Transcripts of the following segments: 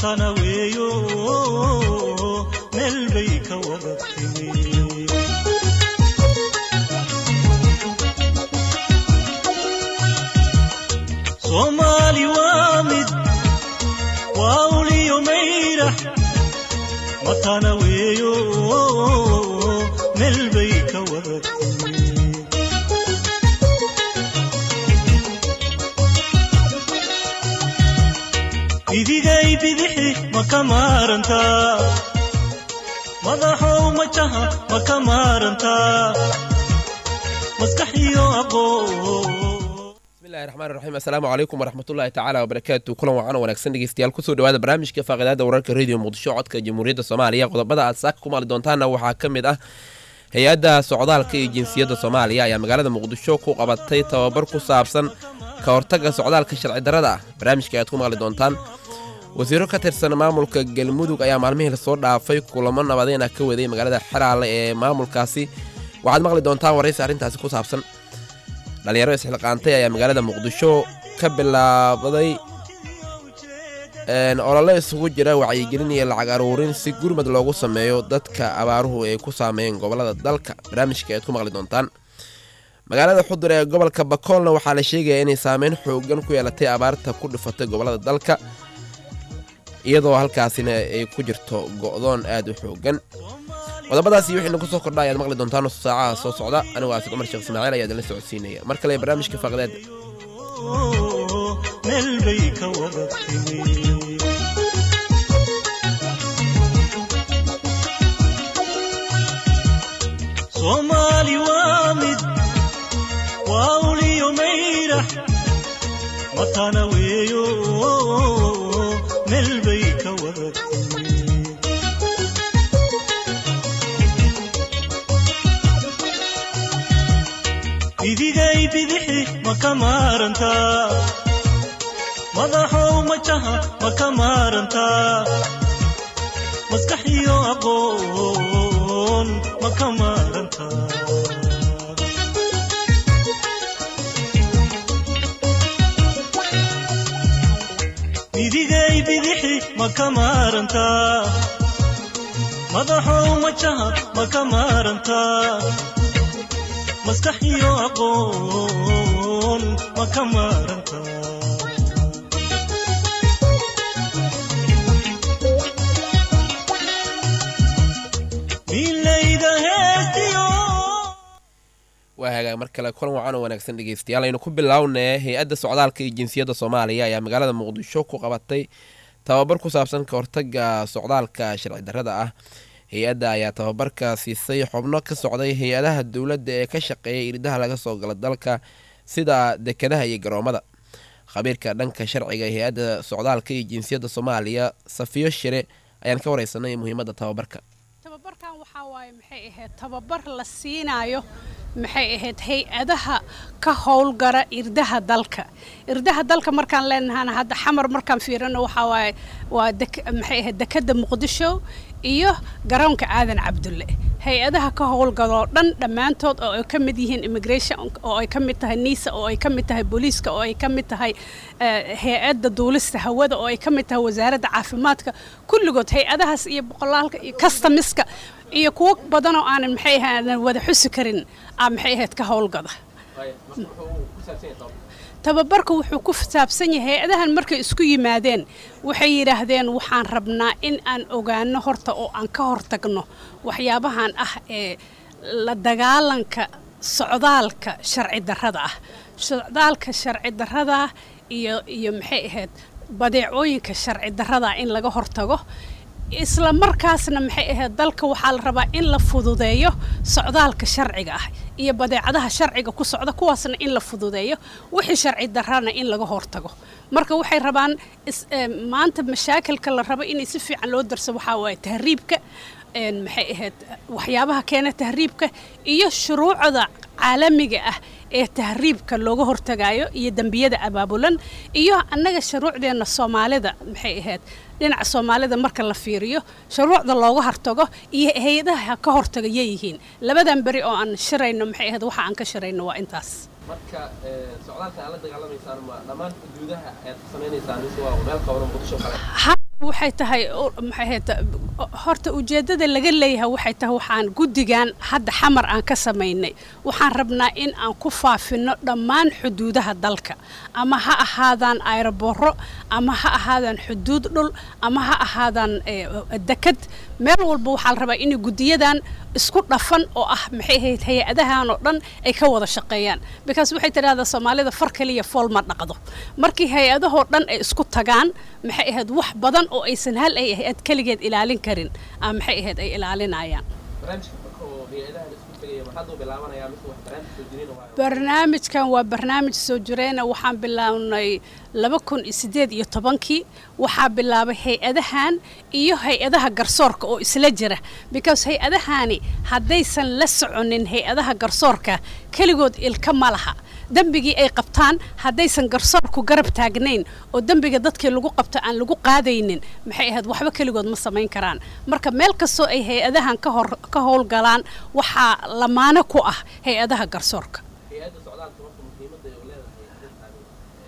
matana weeyo meel bay ka wada timi soomaali waa mid waa uliyo mayra matana weeyo meel bay ka wada timi bidigay bidixi ma ka maarantaa madaxow majaha ma ka maarantaa maskaxiyo aqoon bismillahi raxmaan raxiim assalaamu calaykum waraxmatullaahi tacaala wabarakaatu kulan wacan wanaagsan dhegeystayaal kusoo dhawaada barnaamijka faaqidaada wararka radio muqdisho codka jamhuuriyadda soomaaliya qodobada aad saaka ku maali doontaana waxaa ka mid ah hay-adda socdaalka iyo jinsiyadda soomaaliya ayaa magaalada muqdisho ku qabatay tababar ku saabsan ka hortagga socdaalka sharci darrada ah barnaamijka ayaad ku maqli doontaan wasiiro ka tirsan maamulka galmudug ayaa maalmihii lasoo dhaafay kulamo nabadeyna ka waday magaalada xeraale ee maamulkaasi waxaad maqli doontaan waraysi arrintaasi ku saabsan dhalinyaro isxilqaantay ayaa magaalada muqdisho ka bilaabday olole isugu jira wacyigelin iyo lacag aruurin si gurmad loogu sameeyo dadka abaaruhu ay ku saameeyeen gobolada dalka barnaamijka ayaad ku maqli doontaan magaalada xudur ee gobolka bakoolna waxaa la sheegaya inay saameyn xoogan ku yeelatay abaarta ku dhifatay gobolada dalka iyadoo halkaasina ay ku jirto go'doon aad u xoogan qodobadaasi wixii nagu soo kordha ayaad maqli doontaan nusu saacaha soo socda anigu aasid cumar sheekh ismaaciil ayaa idinla socodsiinaya mar kale barnaamijka faaqidaada meel bay ka wada timi soomaali waa mid waa uliyo mayra matana weeyo meel bay ka wada timi bidigay bidixi ma ka maarantaa madaxow majaha ma ka maarantaa maskaxiyo aqoon ma ka maarantaa bidigay bidixi ma ka maarantaa madaxow majaha ma ka maarantaa maskaxiyo aqoon ma ka maarantaa milayda heestiyo waa hagaag mar kale kulan wacan oo wanaagsan dhegeystayaal aynu ku bilownee hay-adda socdaalka iyo jinsiyadda soomaaliya ayaa magaalada muqdisho ku qabatay tababar ku saabsan ka hortagga socdaalka sharci darrada ah hay-adda ayaa tababarka siisay xubno ka socday hay-adaha dowladda ee ka shaqeeya iridaha laga soo gala dalka sida dekedaha iyo garoomada khabiirka dhanka sharciga hay-adda socdaalka iyo jinsiyadda soomaaliya safiyo shire ayaan ka wareysanay muhiimadda tababarka tababarkan waxaa waaye maxay ahayd tababar la siinaayo maxay ahayd hay-adaha ka howlgara irdaha dalka irdaha dalka markaan leenahana hadda xamar markaan fiirino waxaa waaye waa maxay ahayd dekadda muqdisho iyo garoonka aadan cabdulle hay-adaha ka howlgaloo dhan dhammaantood oo ay ka mid yihiin immigration oo ay ka mid tahay niisa oo ay ka mid tahay booliiska oo ay ka mid tahay hay-adda duulista hawada oo ay ka mid tahay wasaaradda caafimaadka kulligood hay-adahaas iyo boqolaalka iyo customiska iyo kuwo badan oo aanan maxay ahaadan wada xusi karin aa maxay ahayd ka howlgada tababarka wuxuu ku saabsan yahay hay-adahan markay isku yimaadeen waxay yidhaahdeen waxaan rabnaa in aan ogaano horta oo aan ka hortagno waxyaabahan ah ee la dagaalanka socdaalka sharci darrada ah socdaalka sharci darrada iyo iyo maxay ahayd badeecooyinka sharci darrada in laga hortago isla markaasna maxay ahayd dalka waxaa la rabaa in la fududeeyo socdaalka sharciga ah iyo badeecadaha sharciga ku socda kuwaasna in la fududeeyo wixii sharci darrana in laga hortago marka waxay rabaan maanta mashaakilka la rabo in si fiican loo darso waxaa waaye tahriibka maxay ahayd waxyaabaha keena tahriibka iyo shuruucda caalamiga ah ee tahriibka looga hortagayo iyo dembiyada abaabulan iyo annaga shuruucdeenna soomaalida maxay ahayd dhinaca soomaalida marka la fiiriyo shuruucda looga hortago iyo hay-adaha ka hortaga yeeyihiin labadan beri oo aan shirayno maxay ahayd waxa aan ka shirayno waa intaas marka socdaalka aad la dagaalamaysaan ma dhammaan xuduudaha ayaad ka samaynaysaan mise waa meel qabaran muqdisho kale waxay tahay u- maxay ahayd horta ujeeddada laga leeyahay waxay tahay waxaan guddigan hadda xamar aan ka samaynay waxaan rabnaa in aan ku faafino dhammaan xuduudaha dalka ama ha ahaadaan ayroboro ama ha ahaadaan xuduud dhul ama ha ahaadaan eh, dekad meel walba waxaa la rabaa inay guddiyadan isku dhafan oo ah maxay ahayd hay-adahan oo dhan ay ka wada shaqeeyaan because waxay tidhahdaa soomaalida far kaliya fool ma dhaqdo markii hay-adahoo dhan ay isku tagaan maxay ahayd wax badan oo aysan hal ay ahayd keligeed ilaalin karin ama maxay ahayd ay ilaalinayaan barnaamijka marka oo hay-adaha la isku tegaya maxaad u bilaabanayaa mise wax barnaamij soo jireen oo waa- barnaamijkan waa barnaamij soo jireena waxaan bilownay laba kun iyo sideed iyo tobankii waxaa bilaabay hay-adahan iyo hay-adaha garsoorka oo isla jira because hay-adahani haddaysan la soconin hay-adaha garsoorka keligood ilka ma laha dembigii ay qabtaan haddaysan garsoorku garab taagnayn oo dembiga dadkii lagu qabto aan lagu qaadaynin maxay ahayd waxba keligood ma samayn karaan marka meel kastoo ay hay-adahan ka hor ka howlgalaan waxaa lamaano ku ah hay-adaha garsoorka hay-adda socdaalka marka muhiimadda ay u leedahay arrintaani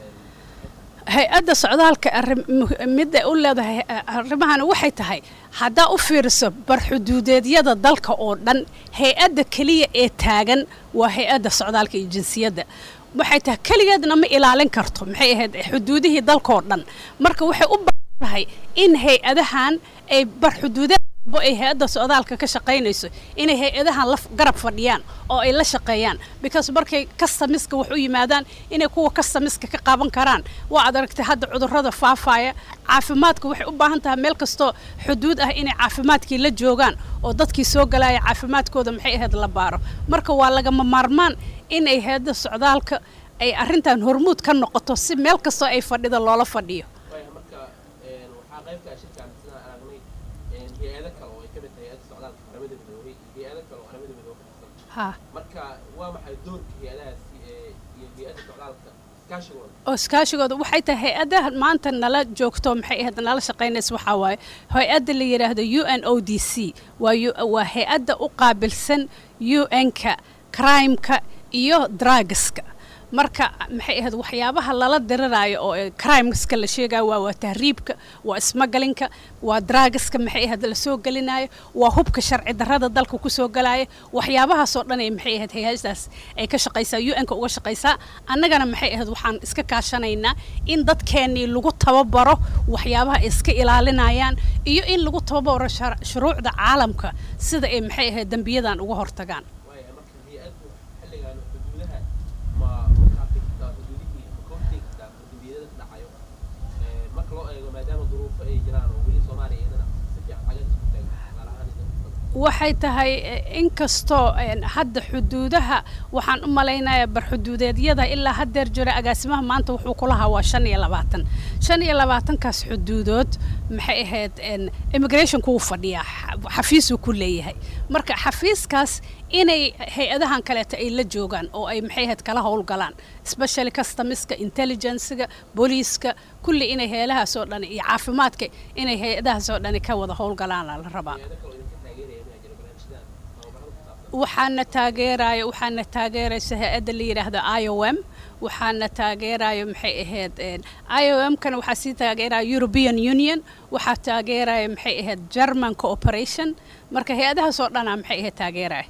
hay-adda socdaalka arrim- mu- midda u leedahay eh, arrimahani waxay tahay haddaa u fiiriso barxuduudeedyada dalka oo dhan hay-adda keliya ee taagan waa hay-adda socdaalka iyo jinsiyadda waxay tahay keligeedna ma ilaalin karto maxay ahayd xuduudihii dalkaoo dhan marka waxay u baahan tahay in hay-adahan ay barxuduudeed walba ay hay-adda socdaalka ka shaqaynayso inay hay-adahan la f- garab fadhiyaan oo ay la shaqeeyaan because markay kastamiska wax u yimaadaan inay kuwa kastamiska ka qaban karaan waa ad aragtay hadda cudurrada faafaya caafimaadka waxay u baahan tahay meel kastoo xuduud ah inay caafimaadkii la joogaan oo dadkii soo galaya caafimaadkooda maxay ahayd la baaro marka waa lagama maarmaan inay hay-adda socdaalka ay arrintan hormuud ka noqoto si meel kastoo ay fadhido loola fadhiyo waayahay marka een, waxaa qaybka shirkan sidaan aragnay een, hay-ado kale oo ay ka mid tahay hay-adda socdaalka qaramada midoobay iyo hay-ado kale oo qaramada midoobay ka tirsan ha marka waa maxay doorka hay-adahaasi ee iyo hay-adda socdaalka iskaashigooda oo iskaashigooda waxay tahay hay-adaha maanta nala joogto maxay ahayd nala shaqaynaysa waxaa waaye hay-adda la yidhaahdo u n o d c waa u- waa hay-adda u qaabilsan u n-ka crimeka iyo drugska marka maxay ahayd waxyaabaha lala diriraayo oo ee crimeska la sheegayo waa waa tahriibka waa ismagalinka waa drugska maxay ahayd la soo gelinayo waa hubka sharci darrada dalka ku soo galaya waxyaabahaasoo dhan ay maxay ahayd hay-adaas ay ka shaqaysaa u n-ka uga shaqaysaa annagana maxay ahayd waxaan iska kaashanaynaa in dadkeennii lagu tababaro waxyaabaha ay iska ilaalinayaan iyo in lagu tababaro shar- shuruucda caalamka sida ay maxay ahayd dembiyadan uga hortagaan waayahay marka hay-addu xilligan xuduudaha ma kaafi kartaa xuduudihii ma ka hortegi kartaa xuduudiyada ka dhacayo Ee, marka loo eego maadaama duruufo ay jiraan oo weli soomaaliya iyadana si fiican xagad isku taagan tusaale ahaan idin waxay tahay eh, inkastoo een, hadda xuduudaha waxaan u malaynayaa barxuduudeedyada ilaa haddeer jira agaasimaha maanta wuxuu ku lahaa waa shan iyo labaatan shan iyo labaatankaas xuduudood maxay ahayd een, immigrationku wuu fadhiyaa xa- xafiisuu ku leeyahay marka xafiiskaas inay hay-adahan kaleeto ay la joogaan oo ay maxay ahayd kala howlgalaan especially customiska intelligencega booliiska kulli inay hay-adahaas oo dhan iyo caafimaadka inay hay-adahaas oo dhani ka wada howlgalaana la rabaa hay-ado kale oo idinka taageeraya miyaa jira barnaamijyadan tababarada ku saabsan waxaana taageeraya waxaana taageeraysa hay-adda la yidhaahdo i o m waxaana taageerayo maxay ahayd een, i o m kana waxaa sii taageeraya european union waxaa taageeraya maxay ahayd german cooperation marka hay-adahaas oo dhanaa maxay ahayd taageeraya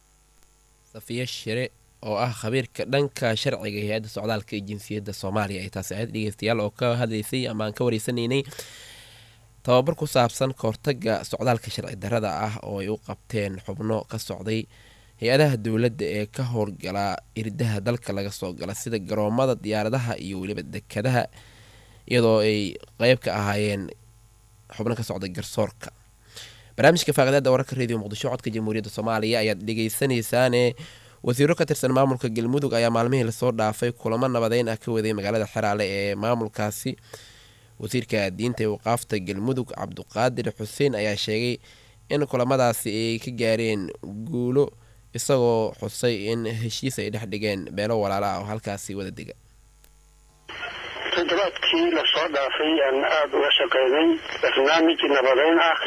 safiya shire oo ah khabiirka dhanka sharciga ee hay-adda socdaalka iyo jinsiyadda soomaaliya ay taasi ahayd dhegeystayaal oo ka hadlaysay ama aan ka wareysanaynay tababar ku saabsan kahortaga socdaalka sharci darrada ah oo ay u qabteen xubno ka socday hay-adaha dowladda ee ka howlgala iridaha dalka laga soo gala sida garoomada diyaaradaha iyo weliba dekadaha iyadoo ay qeyb ka ahaayeen xubno ka socday garsoorka barnaamijka faaqadaada wararka radio muqdisho codka jamhuuriyadda soomaaliya ayaad dhegeysanaysaane wasiiro ka tirsan maamulka galmudug ayaa maalmihii lasoo dhaafay kulamo nabadeyn ah ka waday magaalada xeraale ee maamulkaasi wasiirka diinta ee waqaafta galmudug cabduqaadir xuseen ayaa sheegay in kulamadaasi ay ka gaareen guulo isagoo xusay in heshiis ay dhex dhigeen beelo walaala ah oo halkaasi wada dega toddobaadkii lasoo dhaafay aan aada uga shaqeynay barnaamij nabadeyn ah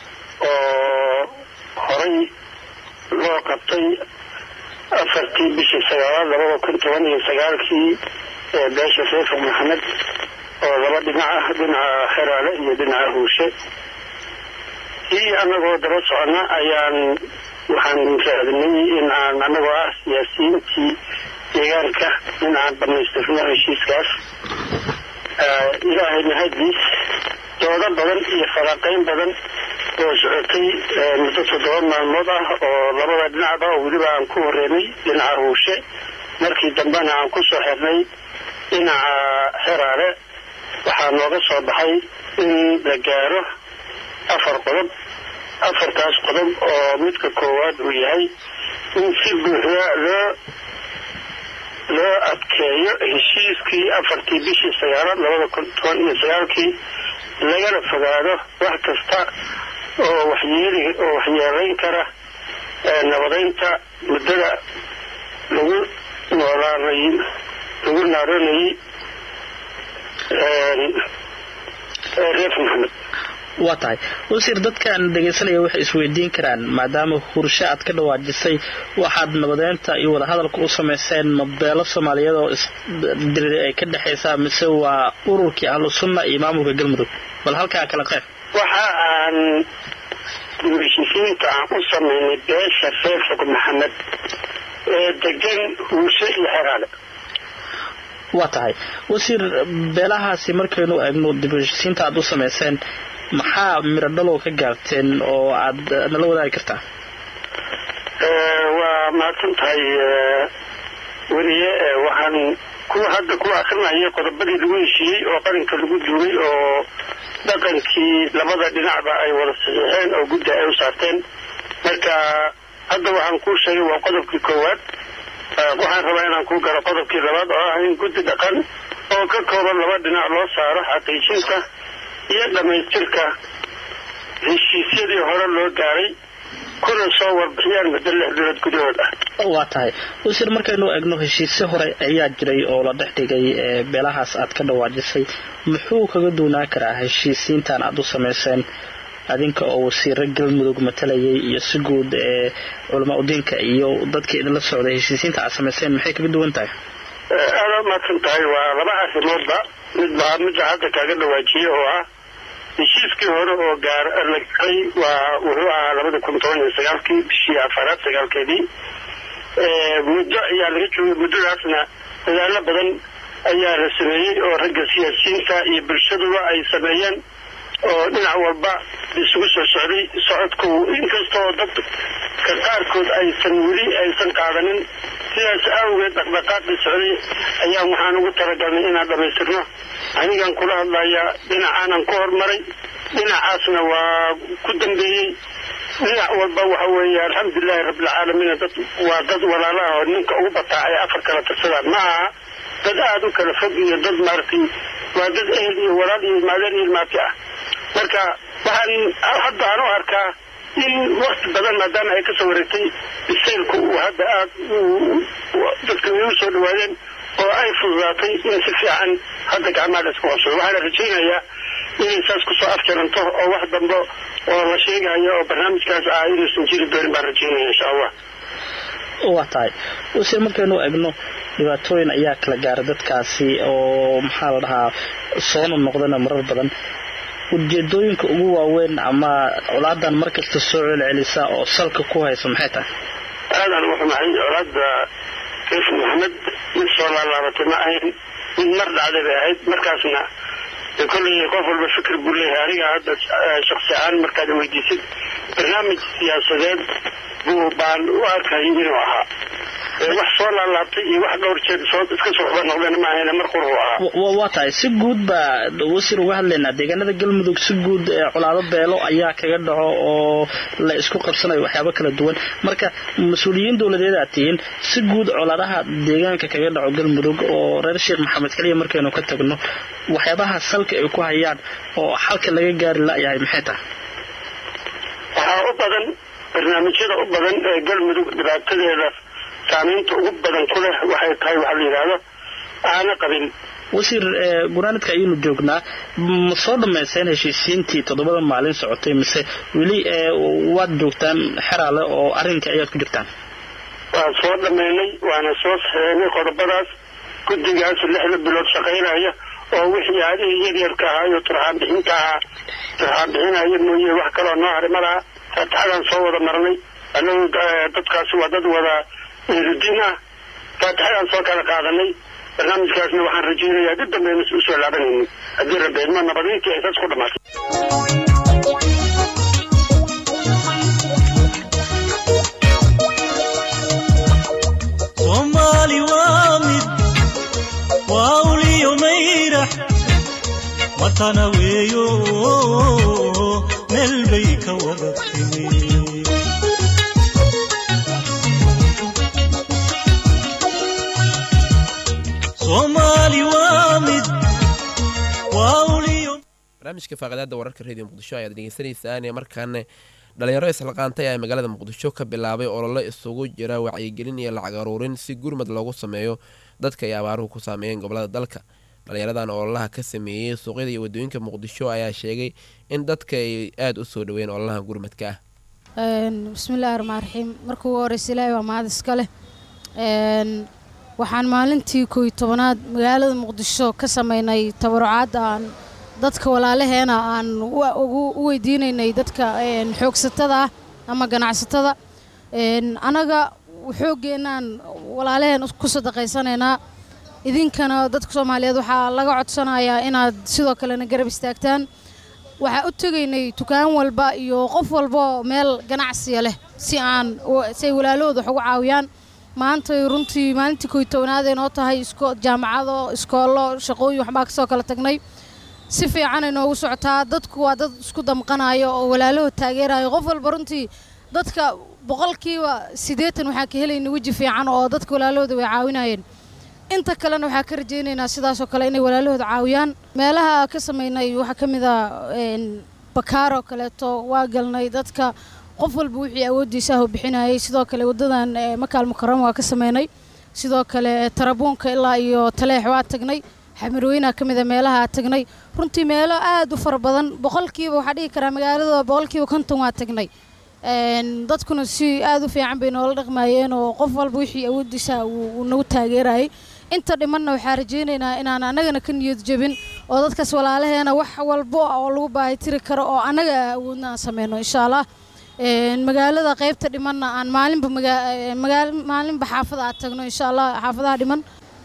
oo horay loo qabtay afartii bishii sagaalaad labada kun toban iyo sagaalkii ee beesha sheekh maxamed oo laba dhinac ah dhinaca xeraale iyo dhinaca huushe kii annagoo daba socona ayaan waxaan raadinay in aan annagoo ah siyaasiyiintii deegaanka in aan dhammaystirno heshiiskaas ilaahay mahadiis doodo badan iyo faraaqayn badan oo socotay muddo toddoba maalmood ah oo labada dhinacba oo weliba aan ku horeynay dhinaca huushe markii dambena aan ku soo xirnay dhinaca xeraale waxaa nooga soo baxay in la gaaro afar qodob afartaas qodob oo midka koowaad uu yahay in si buuxda loo loo adkeeyo heshiiskii afartii bishii sagaalaad labada kun toban iyo sagaalkii lagana fogaado wax kasta oo waxyeeli oo waxyeelayn kara nabadeynta muddada lagu noolaanay lagu naaroonayay reef maxamed waa tahay wasiir dadkan dhegaysanaya waxay isweydiin karaan maadaama hurshe aad ka dhawaajisay waxaad nabadeynta iyo wadahadalka u samayseen mabeelo soomaaliyeed oo isdiri ay ka dhexaysaa mise waa ururkii ahlu sunna iyo maamulka galmudug bal halkaa kala qeyb waxa aan heshiisiinta aan u samaynay beesha reer fog maxamed ee degan huushe iyo xeraale waa tahay wasiir beelahaasi markaynu eegno dib heshiisiinta aad u samayseen maxaa miradhalow ka gaarteen oo aad nala wadaagi kartaa waa mahadsan tahay weliye waxaan kuwa hadda kuwa akrinaya qodobadii lagu heshiiyey oo qarinka lagu duugay oo dhaqankii labada dhinacba ay wada saxiixeen oo guddi ay u saarteen marka hadda waxaan kuu sheegay waa qodobkii koowaad waxaan rabaa inaan kuu garo qodobkii labaad oo ah in guddi dhaqan oo ka kooban laba dhinac loo saaro xaqiijinta iyo dhammaystirka heshiisyadii hore loo gaaray kuna soo warbixiyaan muddo lix bilood gudahood ah waa tahay wasiir markaynu eegno heshiisyo hore ayaa jiray oo la dhex dhigay beelahaas aad ka dhawaajisay muxuu kaga duunaan karaa heshiisiintan aad u samayseen adinka oo wasiiro galmudug matalayay iyo si guud ee culamaa udiinka iyo dadkii idinla socday heshiisiinta aad samayseen maxay kaga duwan tahay aada mahadsan tahay waa laba arrimoodba midba midda hadda kaaga dhawaajiyey oo ah heshiiskii hore oo gaar la gaaray waa wuxuu ahaa labada kun toban iyo sagaalkii bishii afaraad sagaalkeedii muddo ayaa laga joogay muddadaasna dadaalo badan ayaa la sameeyey oo ragga siyaasiyiinta iyo bulshaduba ay sameeyeen oo dhinac walba isugu soo socday socodku inkastoo dadka qaarkood aysan weli aysan qaadanin sidaas awgeed dhaqdhaqaaqii socday ayaan waxaan ugu talagalnay inaan dhammaystirno anigan kula hadlayaa dhinacaanan ku hormaray dhinacaasna waa ku dambeeyey dhinac walba waxa weeye alxamdulilahi rabbilcaalamiin dad waa dad walaala ah oo ninka ugu bataacay afar kala tirsadaan ma aha dad aada u kala fog iyo dad maaragtay waa dad ehel iyo walaal iyo maadeen iyo ilmaati ah marka waxaan hadda aan u arkaa in wakti badan maadaama ay kasoo wareegtay bisaylku uu hadda aada dadka ay u soo dhawaadeen oo ay fududaatay in si fiican hadda gacmaha la isku qabsado waxaana rajaynayaa inay saas kusoo afjaranto oo wax dambe oo la sheegayo oo barnaamijkaas ah inuusan jiri doonin baan rajaynaya insha allah waa tahay wasiir markaynu egno dhibaatooyin ayaa kala gaara dadkaasi oo maxaa la dhahaa soona noqdana marar badan ujeedooyinka ugu waaweyn ama colaadan markasta soo celcelisa oo salka ku haysa maxay tahay aadaan u xumahay colaada reef maxamed mid soo laalaabatay ma ahayn mid mar dhacday bay ahayd markaasna de kolley qof walba fikir buu leeyahay aniga hadda shaksi ahaan markaad weydiisid barnaamij siyaasadeed buu baan u arkayay inuu ahaa wax soo laalaabtay iyo wax dhowr jeer soo iska soo xuba noqdeen ma ahayna mar qurhu ahaa waa tahay si guud baa wasiir uga hadlaynaa deegaanada galmudug si guud colaado beelo ayaa kaga dhaco oo la isku qabsanayo waxyaabo kala duwan marka mas-uuliyiin dowladeed aad tihiin si guud colaadaha deegaanka kaga dhaco galmudug oo reer sheekh maxamed keliya markaynu ka tagno waxyaabaha salka ay ku hayaan oo xalka laga gaari layahay maxay tahay waxaa u badan barnaamijyada u badan ee galmudug dhibaatadeeda saamaynta ugu badan ku leh waxay tahay waxa la yidhaahdo aana qabin wasiir gunaanadka ayaynu joognaa ma soo dhammayseen heshiisiintii toddobada maalin socotay mise weli waad joogtaan xeraale oo arrinka ayaad ku jirtaan waan soo dhammaynay waana soo saxeynay qodobadaas guddigaas lixda bilood shaqaynaya oo wixii aadihii yaryarka ahaa iyo turxaan bixinta ahaa turxaan bixinaya mooye wax kaloo noo haray ma laha faatixadaan soo wada marnay annagu dadkaasi waa dad wada erudiin ah faatixadaan soo kala qaadanay barnaamijkaasna waxaan rajaynayaa dib dambe inas usoo laabanaynin haddii rabeedma nabadiintii ay saas ku dhamaatay soomaali waa mid waa uliyo mayrax watana weeyo meel bay ka wada timi soomaali waa mid waa uliyo barnaamijka faaqadaada wararka radio muqdisho ayaad dhegeysanaysaan ee markaana dhalinyaro islaqaantay ayaa magaalada muqdisho ka bilaabay olole isugu jira wacyigelin iyo lacag aruurin si gurmad loogu sameeyo dadka ay abaaruhu ku saameeyeen gobolada dalka dhalinyaradan ololaha ka sameeyey suuqyada iyo wadooyinka muqdisho ayaa sheegay in dadka ay aada u soo dhaweyn ololaha gurmadka ah bismillahi raxmaan raxiim marka ugu horeysa ilaahay waa mahad iska leh waxaan maalintii kooy tobanaad magaalada muqdisho ka sameynay tabarucaad aan dadka walaalaheena aan u weydiinaynay dadka xoogsatada ah ama ganacsatada anaga xooggeenaan walaalaheen ku sadaqaysanaynaa idinkana dadka soomaaliyeed waxaa laga codsanayaa inaad sidoo kalena garab istaagtaan waxaa u tegaynay dukaan walba iyo qof walba meel ganacsiya leh si aan si ay walaalahooda wax ugu caawiyaan maanta runtii maalintii koy tobnaadee noo tahay jaamacado iskoollo shaqooyin waxbaa kasoo kala tagnay si fiicanay noogu socotaa dadku waa dad isku damqanayo oo walaalahood taageerayo qof walba runtii dadka boqolkiiba siddeetan waxaa ka helayna weji fiican oo dadka walaalahooda way caawinayeen inta kalena waxaa ka rajaynaynaa sidaasoo kale inay walaalahooda caawiyaan meelaha ka sameynay waxaa ka mid a bakaaroo kaleeto waa galnay dadka qof walba wixii awooddiisa ah u bixinayay sidoo kale waddadan makaal mukaramo waa ka sameynay sidoo kale tarabuunka ilaa iyo taleex waa tagnay xamarweynaa ka mida meelaha tagnay runtii meelo aad u fara badan boqolkiiba waxaa dhihi karaa magaalada boqolkiiba konton waa tagnay dadkuna si aad u fiican bay noola dhaqmayeen oo qof walba wixii awooddiisa uu nagu taageerayay inta dhimanna waxaa rajaynaynaa inaan annagana ka niyad jebin oo dadkaas walaalaheena wax walbo oo lagu baahitiri karo oo annaga awoodna aan sameyno insha allah magaalada qaybta dhimanna aan maalinba maalinba xaafada aad tagno insha allah xaafadaha dhiman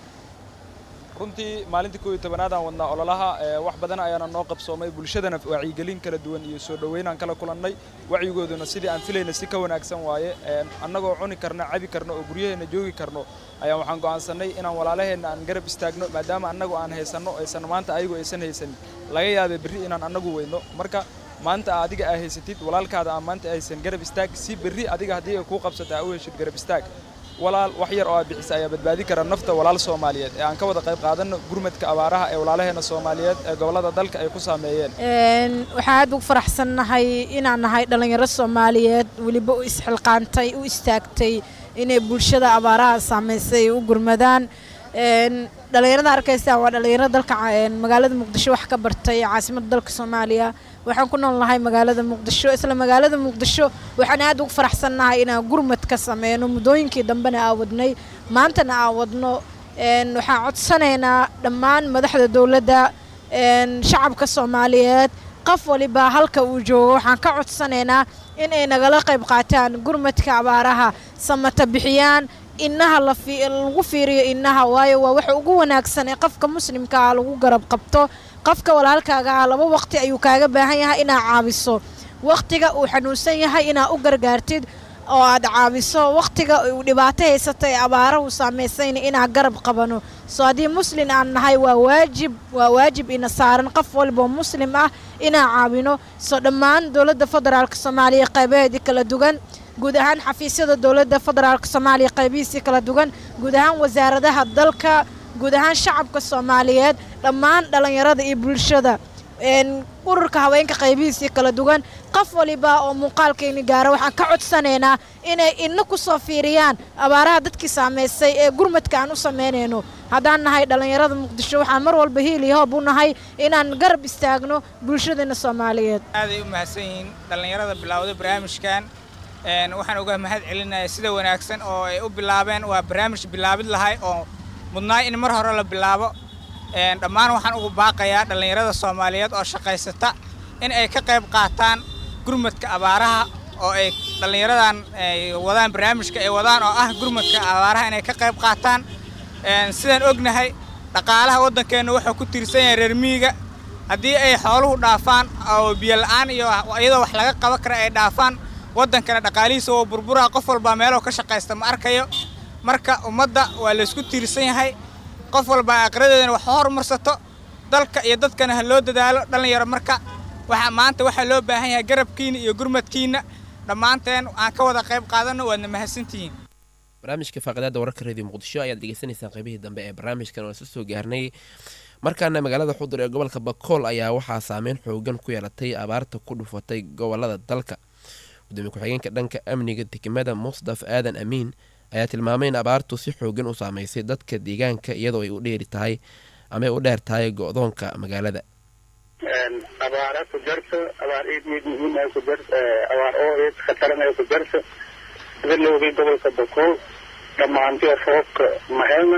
runtii maalintii kooiyo tobanaad aan wadnaa ololaha wax badan ayaana noo qabsoomay bulshadana wacyigelin kala duwan iyo soo dhoweyn aan kala kulannay wacyigooduna sidii aan filayna si ka wanaagsan waaye annagoo cuni karno cabi karno oo guryaheenna joogi karno ayaan waxaan go'aansannay inaan walaalaheenna aan garab istaagno maadaama annagu aan haysanno aysan maanta ayagu aysan haysanin laga yaabay berri inaan annagu weyno marka maanta adiga aa haysatid walaalkaada aan maanta haysan garab istaag si berri adiga haddii ay kuu qabsata aa u heshid garab istaag walaal wax yar oo aad bixisa ayaa badbaadi kara nafta walaal soomaaliyeed ee aan ka wada qayb qaadanno gurmadka abaaraha ee walaalaheena soomaaliyeed ee gobollada dalka ay ku saameeyeen waxaan aad ugu faraxsannahay inaan nahay dhallinyaro soomaaliyeed weliba u isxilqaantay u istaagtay inay bulshada abaaraha saamaysay u gurmadaan dhallinyarada arkaysaa waa dhallinyaro dalka magaalada muqdisho wax ka bartay caasimadda dalka soomaaliya waxaan ku nool nahay magaalada muqdisho isla magaalada muqdisho waxaan aad ugu faraxsannahay inaan gurmad ka sameyno muddooyinkii dambena aa wadnay maantana aa wadno waxaan codsanaynaa dhammaan madaxda dowladda shacabka soomaaliyeed qof waliba halka uu joogo waxaan ka codsanaynaa in ay nagala qayb qaataan gurmadka abaaraha samata bixiyaan innaha lagu fiiriyo innaha waayo waa waxa ugu wanaagsan ee qofka muslimka ah lagu garab qabto qofka walaalkaaga ah laba waqti ayuu kaaga baahan yahay inaad caabiso waqtiga uu xanuunsan yahay inaad u gargaartid oo aad caabiso waqtiga uu dhibaato haysata ee abaarahu saamaysayna inaan garab qabano soo haddii muslin aan nahay waa waajib waa waajib ina saaran qof walboo muslim ah inaan caawino soo dhammaan dowladda federaalka soomaaliya qaybaheedii kala duwan guud ahaan xafiisyada dowladda federaalka soomaaliya qaybihiisii kala duwan guud ahaan wasaaradaha dalka guud ahaan shacabka soomaaliyeed dhammaan dhallinyarada iyo bulshada ururka haweenka qaybihiisii kala duwan qof waliba oo muuqaalkayni gaara waxaan ka codsanaynaa inay ina ku soo fiiriyaan abaaraha dadkii saamaysay ee gurmadka aan u samaynayno haddaan nahay dhallinyarada muqdisho waxaan mar walba hiili hoob u nahay inaan garab istaagno bulshadeena soomaaliyeed aaday u mahadsan yihiin dhallinyarada bilaawday barnaamijkan waxaan uga mahad celinayaa sida wanaagsan oo ay u bilaabeen waa barnaamij bilaabid lahay oo mudnaa in mar hore la bilaabo een, dhammaan waxaan ugu baaqayaa dhallinyarada soomaaliyeed oo shaqaysata in ay ka qayb qaataan gurmadka abaaraha oo ay dhallinyaradan ay wadaan barnaamijka ay wadaan oo ah gurmadka abaaraha inay ka qayb qaataan Een, sidaan ognahay dhaqaalaha waddankeenna wuxuu ku tiirsan yahay reer miyiga haddii ay xooluhu dhaafaan oo biyo la'aan iyo iyadoo wax laga qaban kara ay dhaafaan waddankana dhaqaalihiisa waa burburaa qof walbaa meeloo ka shaqaysta ma arkayo marka ummadda waa laysku tiirsan yahay qof walbaa aqradeedana wax horumarsato dalka iyo dadkana ha loo dadaalo dhallinyaro marka waxa maanta waxaa loo baahan yahay garabkiina iyo gurmadkiina dhammaanteen aan ka wada qayb qaadanno waadna mahadsantihiin barnaamijka faaqidaada wararka radio muqdisho ayaad degeysanaysaan qaybihii dambe ee barnaamijkan oo isu soo gaarnay markaana magaalada xudur ee gobolka bakool ayaa waxaa saameyn xoogan ku yeelatay abaarta ku dhufatay gobolada dalka gudoomiye ku-xigeenka dhanka amniga degmada musdaf aadan amiin ayaa tilmaamay in abaartu si xoogan u saameysay dadka deegaanka iyadoo ay u dheeri tahay ama ay u dheer tahay go-doonka magaalada abaara ku jarta abaar eed eed muhiim ay ku jarta abaar oo eed khataran ay ku jarta sida la ogay gobolka bakool dhammaantii roobka mahelna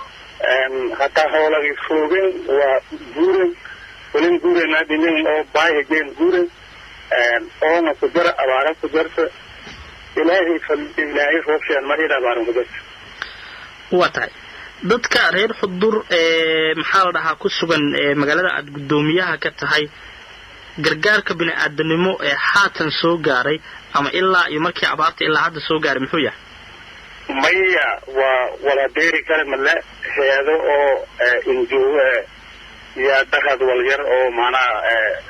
hataa howlagii foogeen waa guuren welin guurenaa dhinin oo baahigeen guuren oona ku jara abaara ku jarta ilaahay fal ilaahay roobshaan marida abaaran ku jarta waa tahay dadka reer xudur ee maxaa la dhahaa ku sugan ee magaalada aad guddoomiyaha ka tahay gargaarka bini-aadanimo ee haatan soo gaaray ama ilaa iyo markii abaarta ilaa hadda soo gaaray muxuu yahay maya waa wala beeri kale male heedo oo injoogo yaa dhaqad walyar oo macnaha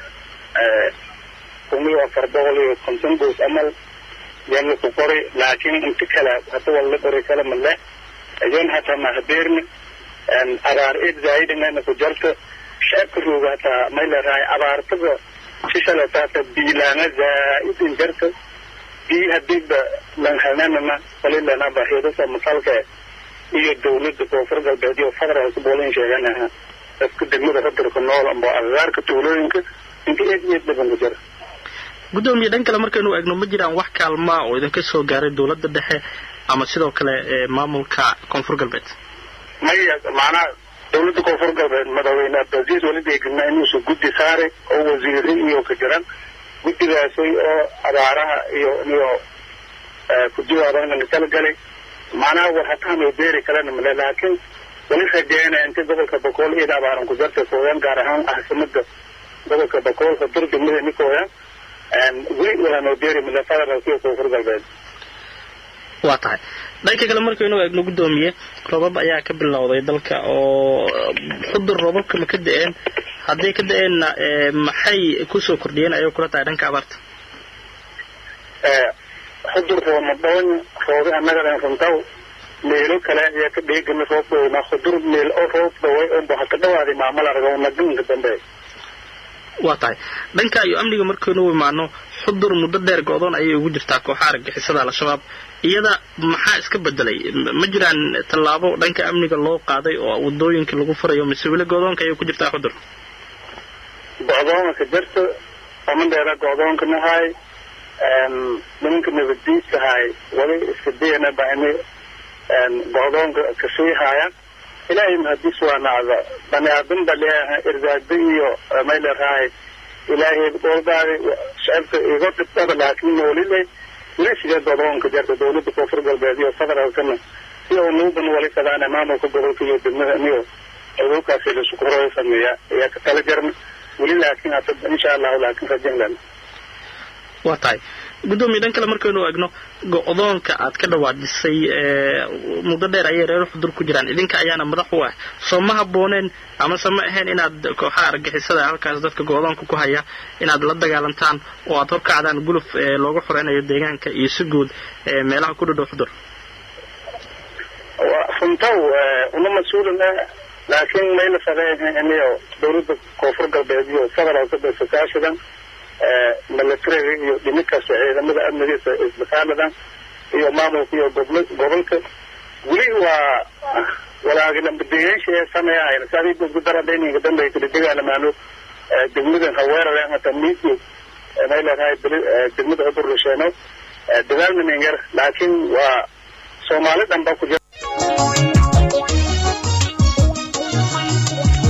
kun iyo afar boqol iyo konton goos amal yaa laku qoray laakiin inta kale hata wala qori kale male ayoon hataa mahabeerni abaar id zaidingana ku jarta shacabka rooga hataa may leedahay abaartada sishalataata biilaana zaa'idin jarta bii hadiiba lanhalnanana walilanaba heedasa masalka iyo dawladda koonfur galbeed iyo federaalka boolin sheeganaha dadka degmada qadarka nool amba agagaarka tuulooyinka inta eed eed badan ku jira guddoomiye dhan kale markaynu eegno ma jiraan wax kaalmaa oo idinka soo gaaray dowladda dhexe ama sidoo kale ee maamulka koonfur galbeed maya macnaha dawladda koonfur galbeed madaxweyne abdulaziz weli deegnaa inuusu guddi saaray oo wasiiri iyo ka jiran guddigaasay oo abaaraha iyo iyo ku jawaabana kala galay macnaha war hataanoo beeri kalena male laakiin weli rajeynaya inta gobolka bakool iyada abaaran ku jarta kooyaan gaar ahaan caasimada gobolka bakool hadur degmada nikooyaan weli walanoo beeri male federaalka iyo koonfur galbeed waa tahay dhanka kale markaynu eegno guddoomiye roobab ayaa ka bilowday dalka oo xudur roobabka ma ka da-een hadday ka da-eenna maxay kusoo kordhiyeen ayay kula tahay dhanka abaarta xudur roomadhoon roobi annagadan runtaw meelo kale ayaa ka dheegana roobkooda xudur meel oo roob dhaway oo haka dhawaaday maamal argo naganka dambe waa tahay dhanka iyo amniga markaynu imaano xudur muddo dheer go-doon ayay ugu jirtaa kooxa argagixisada al-shabaab iyada maxaa iska bedelay ma jiraan tallaabo dhanka amniga loo qaaday oo wadooyinka lagu furayo mise weli go-doonka ayay ku jirtaa xudur go-doonka jarta omadheera go-doonka nahay nimanka nabaddiidka hay wali iska dayana ba ini go-doonka kasii haayaan ilaahay mahadis waa nacda bani aadam ba leeyahay irdaada iyo may leedahay ilaahay gooldaadi shacabka iga dhibtada laakiin walile weli sidee go-doonka jarta dawladda koonfur galbeed iyo federaalkana si oo nuuban wali kadaana maamulka gobolka iyo degmada iyo awoogkaasi laisku horo sameeya ayaa ka tala jarna weli laakiin hata insha allahu laakiin rajan lena waa tahay guddoomiye dhan kale markaynu eegno go-doonka aad ka dhawaadisay muddo dheer ayay reer xudur ku jiraan idinka ayaana madax u ah soo ma habbooneen amase ma ahayn inaad kooxaha argixisada halkaas dadka go-doonka ku haya inaad la dagaalantaan oo aad horkacdaan guluf looga xoreynayo deegaanka iyo si guud meelaha ku dhadhow xudur runtaw una mas-uulin ah laakiin mayla sareeniyo dawladda koonfur galbeed iyo federaalka basakaashidan milatariga iyo dhiminkaas ciidamada amnigiisa isbitaaladan iyo maamulka iyo gobl gobolka weli waa walaagilambadayaasha ee sameeyahayn saadii gudgudaradayninka dambe kala dagaalamaano degmadan haweerale hata miidio may leedahay degmada cudur rasheeno dagaalmanin yar laakiin waa soomaali dhan ba ku jira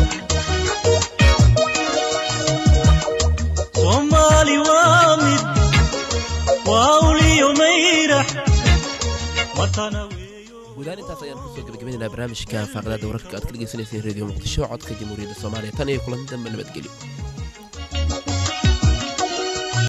watana weeyo guudaan intaas ayaan kusoo gebagabaynaynaa barnaamijka faaqadaada wararka aad ka dhegeysaneyseen radio muqdisho codka jamhuuriyadda soomaaliya tan iyo kulanti dambe nabadgelyo